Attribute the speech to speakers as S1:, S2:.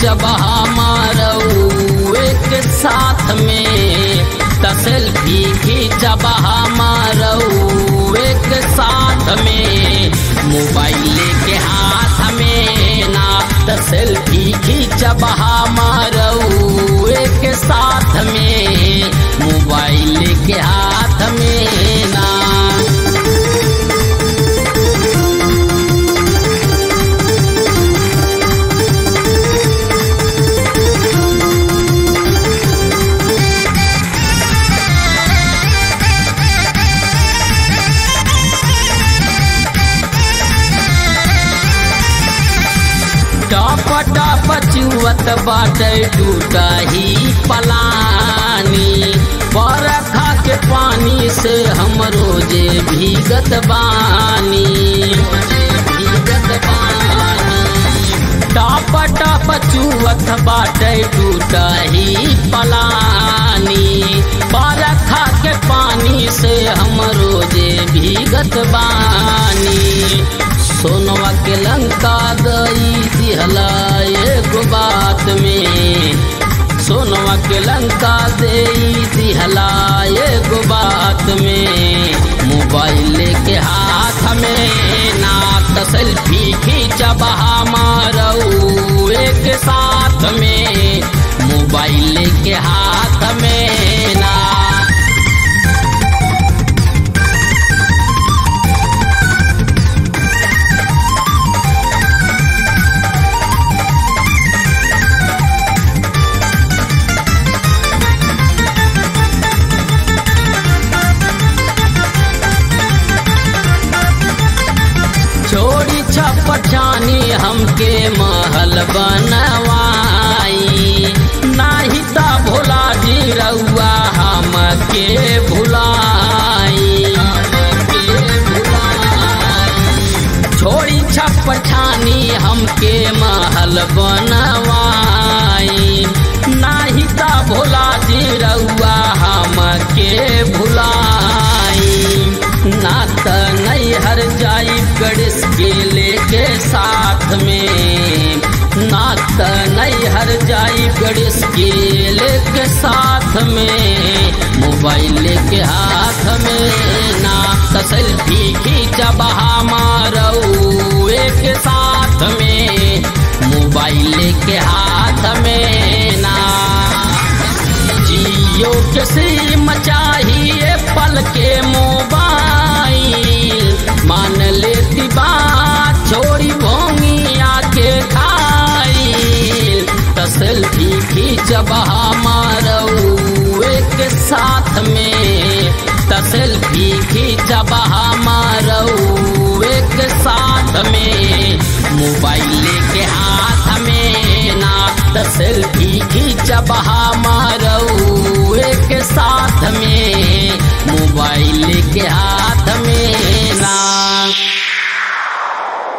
S1: खींचब हमारऊ एक साथ में त सेल्फी खींचब हमारऊ एक साथ में मोबाइल के हाथ में ना त सेल्फी खींचब हमारऊ एक साथ में मोबाइल के हाथ में ना टप टप चुवत बाटे टूटा ही पलानी बरखा के पानी से हम रोजे भीगत बानी भीगत बानी टप टप चुवत बाटे टूटा ही पलानी बरखा के पानी से हम रोजे भीगत बानी सोनवा के लंका गई दिहला एगो बात में सोनवा के लंका दे दिहला एगो बात में मोबाइल के हाथ में नाक सेल्फी खींचब हमारऊ एक साथ में मोबाइल के हाथ में ना छोड़ी छपछानी हमके महल बनवाई नाही ता भोला जी रउआ हमके भुलाई हमके भुलाई छोड़ी छपछानी हमके महल बनवाई नाही ता भोला जी रउआ हमके भुलाई ना त नहीं हर जाई गणेश के लेके साथ में ना त नहीं हर जाई गणेश के लेके साथ में मोबाइल के हाथ में ना त सेल्फी खींचब हमारऊ एक साथ में मोबाइल के हाथ में ना जियो के सिम चाहिए पल के मोबाइल मान लेती बात छोड़ी भोंगिया के खाई त सेल्फी खींचब हमारऊ एक साथ में त सेल्फी खींचब हमारऊ एक साथ में मोबाइल के हाथ में ना त सेल्फी खींचब हमारऊ एक साथ में मोबाइल के हाथ